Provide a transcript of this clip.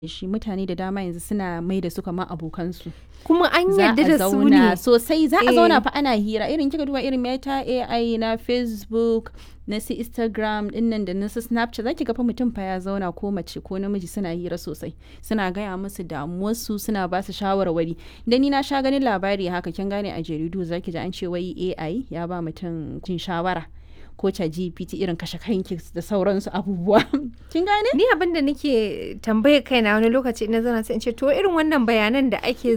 shi mutane da dama yanzu suna mai da su kamar abokansu kuma an za yarda a da su zauna ne sosai za a Eh. zauna fa ana hira irin kika duba irin meta ai na facebook na su instagram dinnan da na su snapchat za ki ga fa mutum fa ya zauna ko mace ko namiji suna hira sosai suna gaya musu damuwarsu suna ba su shawarwari da ni na sha ganin labari haka kin gane a jaridu za ki ji an ce wai ai ya ba mutum cin shawara ko ta gpt irin kashe kanki da sauransu abubuwa kin gane ni abin da nake tambaye kaina wani lokaci ina zana sai in ce to irin wannan bayanan da ake